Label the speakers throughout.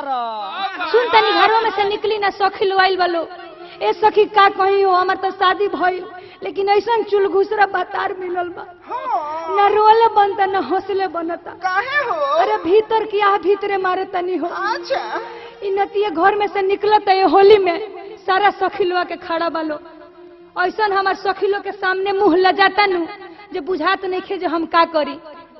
Speaker 1: मरद
Speaker 2: सुन तनी घरों में से निकली ना सखी लोआइल वालो ए सखी का कही हो हमार तो शादी भइल लेकिन ऐसा चुल घुसरा बतार मिलल बा
Speaker 3: हाँ
Speaker 2: ना रोले बनता ना हौसले बनता
Speaker 3: काहे हो
Speaker 2: अरे भीतर की आह भीतरे मारे तनी हो
Speaker 3: अच्छा
Speaker 2: इ नतिये घर में से निकलत है होली में सारा सखिलवा के खड़ा बालो ऐसा हमार सखिलो के सामने मुंह लजाता नु जे बुझात नहीं खे जे हम का करी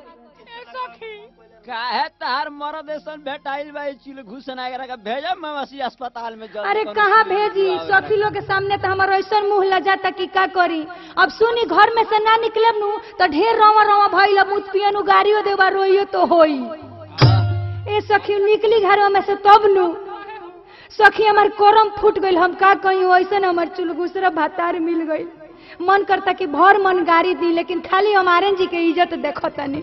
Speaker 1: काहे तार मरद ऐसन भेटाइल बा चिल घुसन आगरा का भेजा मवासी अस्पताल में जल्दी
Speaker 2: अरे
Speaker 1: कोनो
Speaker 2: कहाँ
Speaker 1: चीज
Speaker 2: भेजी
Speaker 1: बुलावे।
Speaker 2: सखिलो के सामने तो हमारा ऐसा मुंह लजाता कि का करी अब सुनी घर में से ना निकलब नु तो ढेर रवा रवा भइल मुत पियनु गाड़ियो देवा रोइयो तो होई ए सखी निकली घरों में से तब नु सखी हमार कोरम फूट गइल हम का कही ऐसे हमार चुलगुसरा भातार मिल गइल मन करता कि भर मन गाड़ी दी लेकिन खाली हमारे जी के इज्जत देखो तनी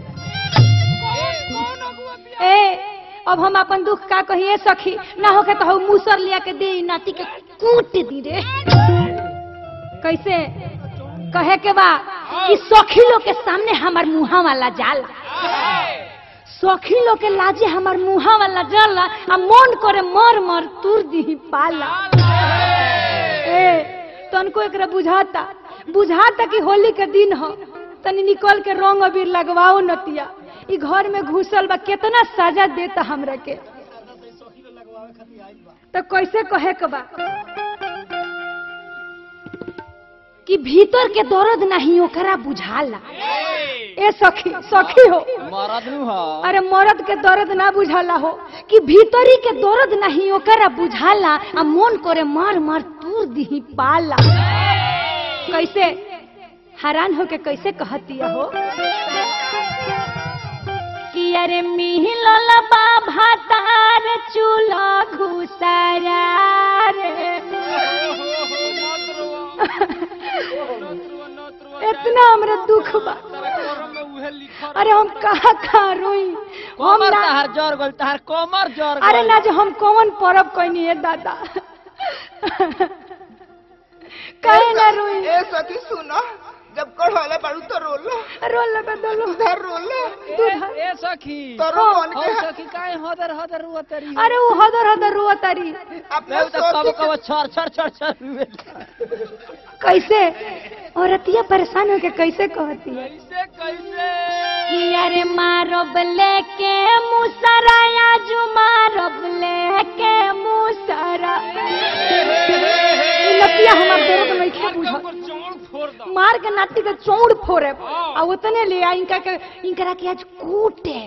Speaker 2: ए अब हम अपन दुख का कहिए सखी ना होके तो हम मूसर लिया के दे नाती के कूट दी रे कैसे कहे के बा कि सखी लोग के सामने हमार मुहा वाला जाला सखी लोग के लाजे हमार मुहा वाला जाला आ मन करे मर मर तुर दी पाला ए तनको एकरा बुझाता बुझाता कि होली के दिन हो तनी निकल के रंग अबीर लगवाओ नतिया ई घर में घुसल बा कितना सजा देता हमरा के तो कैसे कहे के बा कि भीतर के दर्द नहीं ओकरा बुझाला ए सखी सखी हो
Speaker 1: मरद नु ह
Speaker 2: अरे मर्द के दर्द ना बुझाला हो कि भीतरी के दर्द नहीं ओकरा बुझाला आ मन करे मार मार तूर दी पाला कैसे हैरान होके कैसे कहतिया हो कि अरे मिहिलल बा भातार चूल्हा घुसरा रे इतना हमरा दुख बा अरे हम कहाँ कहाँ रोई हम
Speaker 1: कोमर
Speaker 2: ना
Speaker 1: तहार जर गल तहार कोमर जर
Speaker 2: अरे
Speaker 1: गइल।
Speaker 2: ना जो हम कौन परब कहनी है दादा कहे ना रोई
Speaker 3: ए सखी सुनो जब कढ़ौले बाड़ू तो रोलो
Speaker 2: रोल लगा दलो
Speaker 3: उधर रोलो
Speaker 1: ए ए सखी
Speaker 3: तोरो मन
Speaker 1: हो
Speaker 3: के
Speaker 1: सखी काहे हदर हदर रुअतरी
Speaker 2: अरे वो हदर हदर रुआ तारी
Speaker 3: अपने
Speaker 1: मैं तो कब
Speaker 3: सोची
Speaker 1: कब छर छर छर छर रुए
Speaker 2: कैसे औरतिया परेशान होके कैसे कहती है
Speaker 1: कैसे कैसे
Speaker 2: कि अरे मारब लेके मुसरा आजू मारब लेके मुसरा ई लतिया हमर दर्द नहीं खे बुझत मार के नाटी के चौड़ फोड़े आ उतने ले आ इनका के इनकरा के आज कूटे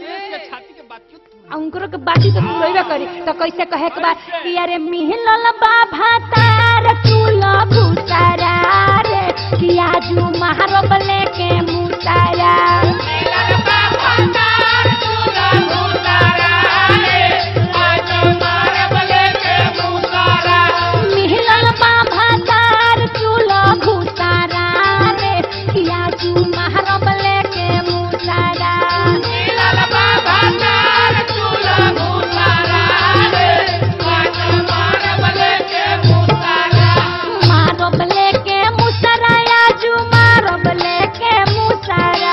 Speaker 2: आ उनकरो के बाटी तो तुरैबे करी तो कैसे कहे के बा कि अरे मिहलल बा भातार चूल्हा भूसारा रे कि आजू मारब लेके मुसारा मिहलल बा भातार चूल्हा भूसारा रे कि आजू मारब लेके मुसारा मारब लेके मुसरा आजू मारब लेके मुसरा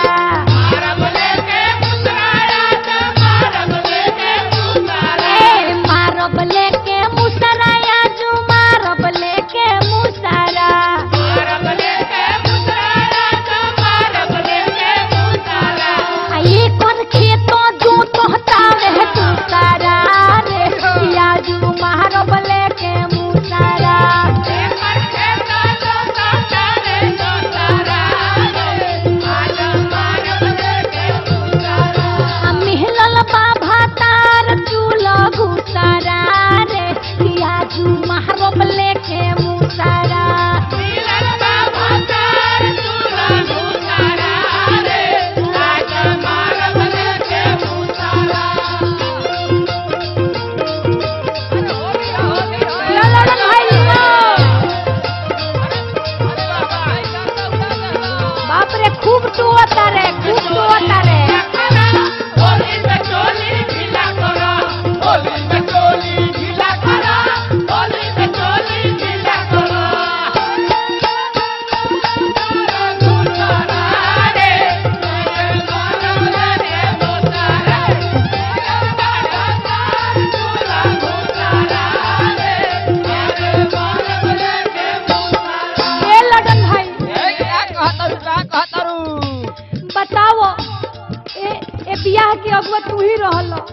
Speaker 2: ए मारब लेके मुसरा आजू मारब लेके मुसरा आ ये कोन खेतो जो तोहता रह तू सारा रे आजू मारब लेके मुसरा आ मिहलल बा भातार चूल्हा घुसरा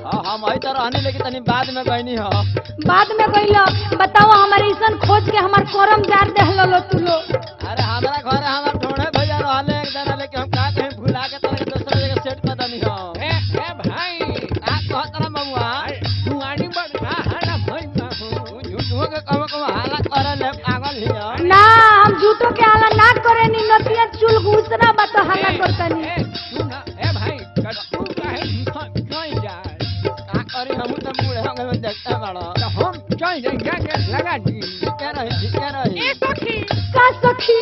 Speaker 1: हाँ, हम ही तो रहनी लेकिन तनी बाद में गईनी हो
Speaker 2: बाद में गइलो बताओ हमारे ऐसन खोज के हमार करम जार देहलो लो तू लो
Speaker 1: अरे हमारा घर हमार ढोढ़े भैया रहले एक जना लेकिन हम का कहीं भुला के तोरे दूसरा जगह सेट कर दनी हो
Speaker 4: ए ए भाई
Speaker 1: आ कहत रहा बबुआ
Speaker 4: दुआरी बड़का हरा भई बाबू
Speaker 1: झूठो के कहो कहो हाला करे ले पागल हियो
Speaker 2: ना हम झूठो के आला ना करे नी नतिया चुल घुसना बा तो हल्ला करतनी
Speaker 4: ए सुन ए भाई कट्टू काहे भीतर चल जाए
Speaker 1: का करी हम तो बूढ़े हो गए देखते बड़ो
Speaker 4: तो हम चल जाएंगे के लगा दी
Speaker 1: ठीक है रही ठीक है रही
Speaker 2: का सखी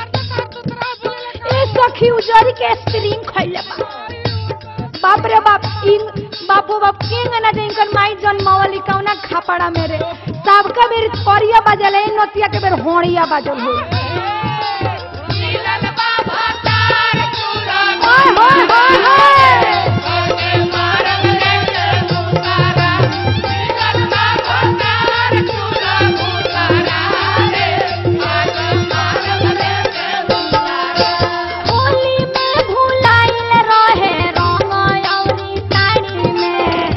Speaker 2: ए सखी उजरी के स्प्रिंग खइले बा बाप रे बाप इन बापो बाप केंग ना दे इनकर माई जन्मावली कौना खापड़ा मेरे सबका बेर करिया बाजल है नतिया के बेर होड़िया बाजल हो हाय हाय हाय हाय होली में भुलाइल रहे रंग अउरी साड़ी में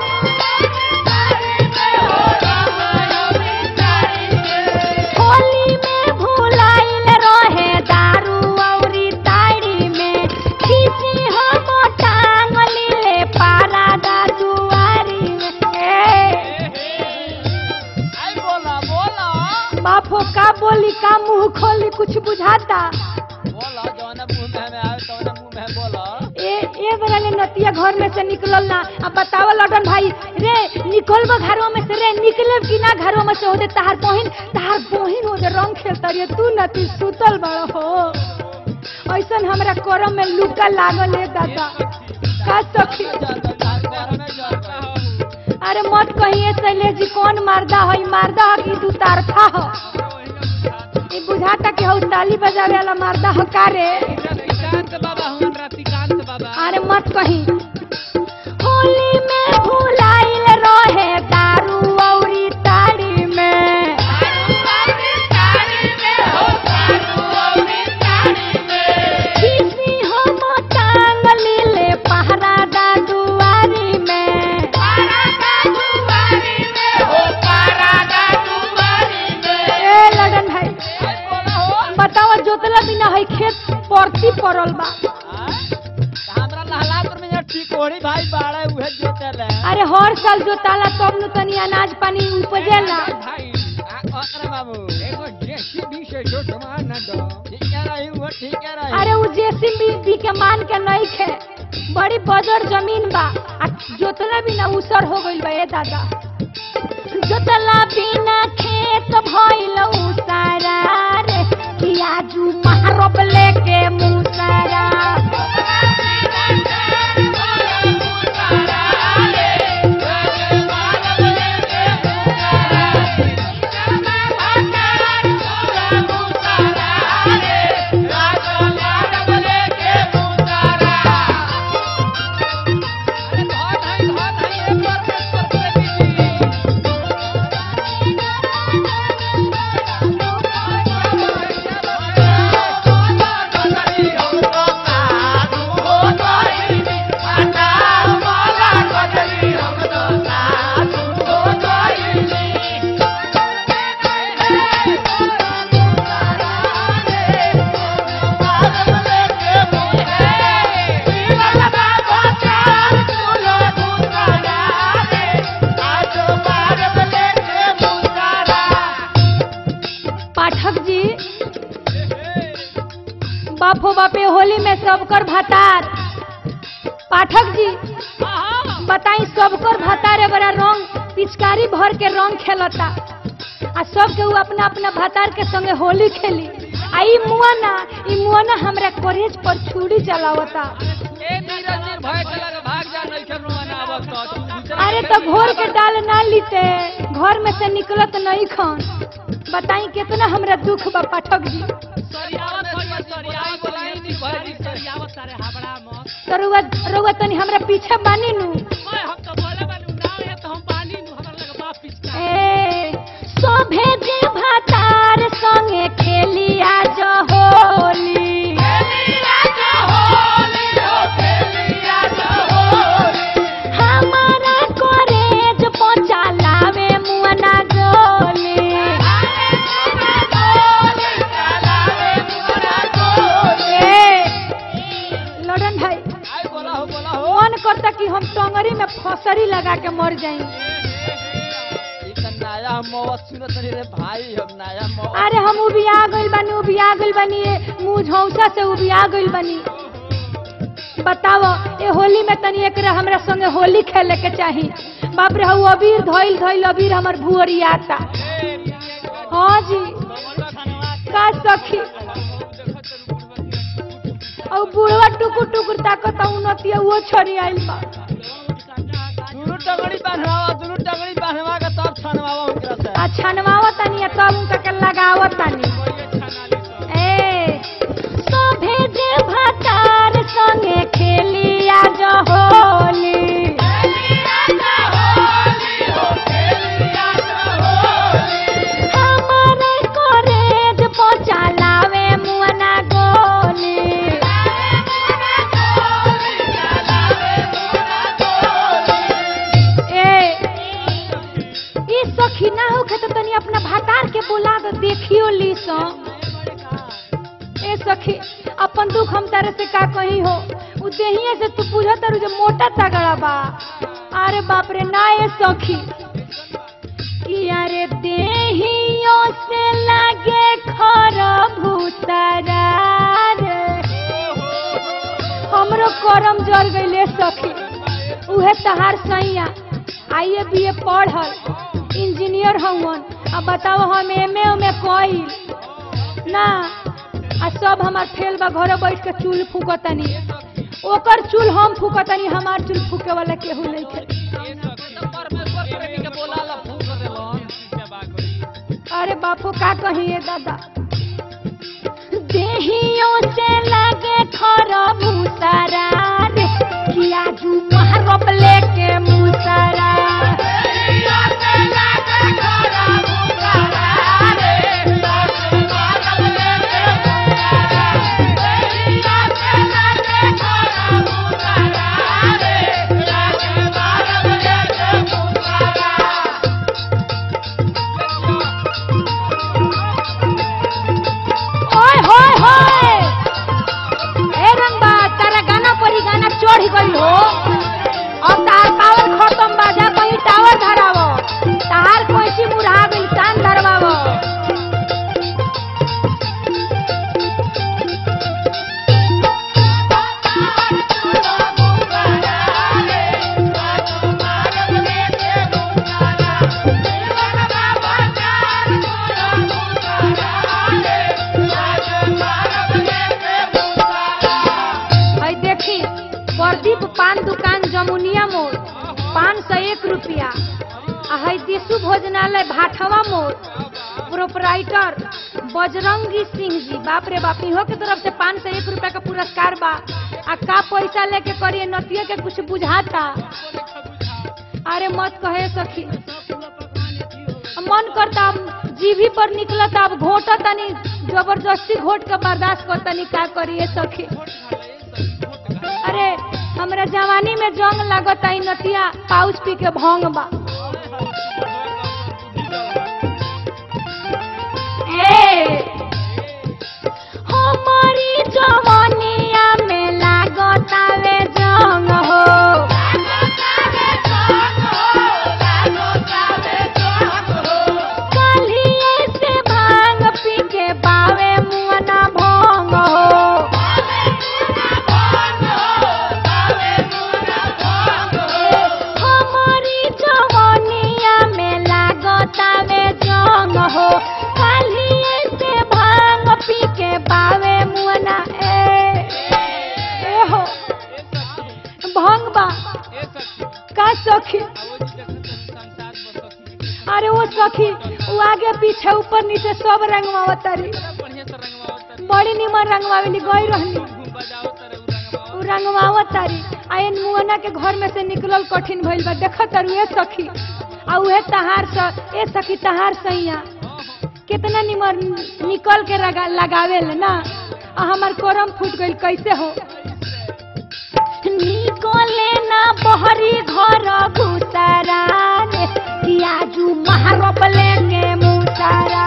Speaker 2: होली में भुलाइल रहे दारू अउरी साड़ी में खींची हम टांग लीले पारा दा दुआरी में ए,
Speaker 1: आई बोला बोला
Speaker 2: बापो का बोली का मुंह खोली कुछ बुझाता
Speaker 1: बोला जौन मुंह में हमें आवे तौन मुंह में बोला
Speaker 2: ए ए बेरा ले नतिया घर में से निकलल ना अब बतावा लडन भाई रे निकलबो घरवा में से रे निकले कि ना घरवा में से होदे तहार बहिन तहार बहिन होदे रंग खेलता रे तू नती सुतल बड़ हो ऐसन हमरा करम में लुका लागल है दादा का सखी
Speaker 1: घर में जल
Speaker 2: अरे मत कहिए शैलेश जी कौन मारदा है मारदा है कि दू तारफा हो ई बुझाता कि हौ ताली बजावे वाला मारदा हो का रे
Speaker 4: रतिकांत बाबा हम रतिकांत बाबा
Speaker 2: अरे मत कही होली में भुलाइल रहे दारू औरी ताड़ी में किसी हम टांग लीले पहरा दा दुआरी में ए लगन भाई बताओ जोतला बिना है खेत परती पड़ल बा
Speaker 1: हमरा लहलापुर में यहाँ टिकोड़ी भाई बाड़े उहे जोते ले
Speaker 2: अरे हर साल जोताला तब नु तनी अनाज पानी उपजेला
Speaker 4: भाई
Speaker 1: आ कहत बाबू
Speaker 4: एगो जेसीबी से जो सामान न दो
Speaker 1: ठीक है रही वो ठीक है रही
Speaker 2: अरे उ जेसीबी के मान के नहीं खे बड़ी बजर जमीन बा आ जोतला बिना उसर हो गइल बा ए दादा जोतला बिना खेत भइल उसारा रे पियाजू मारब लेके मुसारा
Speaker 4: अरे बहुत है बहुत है एक बार पेश कर दीजिए
Speaker 2: पाठक जी बापो बापे होली में सबकर भतार पाठक जी बताई सबकर भतार बड़ा रंग पिचकारी भर के रंग खेलता आ सब के ऊ अपना अपना भतार के संगे होली खेली आ ई मुआना ई मुआना हमरा कॉलेज पर छुरी चलावता
Speaker 4: ए नीरज जी भय के लगे भाग जा नहीं कर रोना आवत तो तू दूसरा
Speaker 2: अरे तो घोर के डाल ना लीते घर में से निकलत नहीं खन बताई कितना हमरा दुख बा पाठक जी
Speaker 4: सरियावत सरियावत सरियावत बोलाई नी भय जी सरियावत सारे हाबड़ा मत
Speaker 2: तो रुआ रुआ तनी हमरा पीछे बानी नु
Speaker 4: ओए हम तो बोले बानी ना है तो हम पानी नु हमरा लगे बाप पिचका
Speaker 2: ए सोभे जे भातार संगे खेलिया जो होली हमारा लगा के मर जाई
Speaker 1: ई त नया मौत सुनत नहीं रे भाई हम नया मौत
Speaker 2: अरे हम उबिया गइल बानी उबिया गइल बानी ये मुंह झौसा से उबिया गइल बानी बताओ ए होली में तनी एकरा हमरा संगे होली खेले के चाही बाप रे हऊ अबीर धइल धइल अबीर हमर भुअरियाता हाँ जी का सखी और बुढ़वा टुकुर टुकुर ताकत उन्नतिया वो छोड़ी आइल बा
Speaker 1: दुनू टंगड़ी बांधवा दुनू टंगड़ी बांधवा के तब छनवावा उनकरा से
Speaker 2: आ छनवावा तनी आ तब उनका के लगावा तनी ए सोभे जे भातार संगे खेलिया जो होली हमारे कॉलेज पहुंचा लावे मुअना गोली ए ई सखी ना होखे तो तनी अपना भातार के बुला दे देखियो ली सो ए सखी अपन दुख हम तारे से का कही हो उ देहिए से तू पूछा तारू जे मोटा तगड़ा बा अरे बाप रे ना ए सखी कि अरे देहियो से लागे खर भूतरा रे हमरो करम जल गइले सखी उहे तहार सैया आइए बी ए पढ़ल इंजीनियर हवन अब बताओ हम एम ए में कइल ना आ सब हमार फेल बा घरे बैठ के चूल फूकतनी ओकर चूल हम फूकतनी हमार चूल फूके वाला केहू नहीं खे
Speaker 4: परमेश्वर प्रेमी के बोला ला फूक देलन
Speaker 2: अरे बापू का कहिए दादा देहियों से लगे खरा मुसरा रे किया जू महरब लेके मुसरा ओए होए होए ए रंगबा तारा गाना परी गाना चढ़ गई हो अब तार पावर खत्म बा जा कहीं टावर धरावो तार कोई मुरहा गई कान धरवावो है देखी प्रदीप पान दुकान जमुनिया मोड़ पाँच सौ एक रुपया आ है दिशु भोजनालय भाठवा मोड़ प्रोपराइटर बजरंगी सिंह जी बाप रे बाप इहो के तरफ से पाँच सौ एक रुपया का पुरस्कार बा आ का पैसा लेके करिए नतिया के कुछ बुझाता अरे मत कहे सखी मन करता अब जीभी पर निकलता अब घोटा तनी जबरदस्ती घोट के बर्दाश्त कर तनी का करिए सखी अरे हमरा जवानी में जंग लागत आई नतिया पाउच पी के भंग बा ए हमारी जवानिया में लागत आवे जंग हो कलिए से भांग पी के बावे मुअना भंग हो हमारी जवानिया में लागतावे जंग हो कालिए से भांग पी के बावे मुअना ए ए हो भंग बा का सखी अरे वो सखी वो आगे पीछे ऊपर नीचे सब रंगवावतारी बड़ी निमन रंगवावेली गई रहनी उ रंगवावतारी आ इन मुअना के घर में से निकलल कठिन भइल बा देख तारू ए सखी आ उहे तहार स ए सखी तहार सैया कितना निमन निकल के लगा, लगावेल ना आ हमार करम फूट गइल कैसे हो निकले ना बहरी घर घुसरा रे किया जू महारोप लेके मुसरा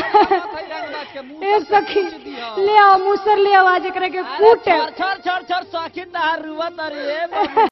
Speaker 2: ए सखी ले आओ मूसर ले आओ आज एकरा के कूटे
Speaker 1: छर छर छर छर सखी तहार रुआ तरी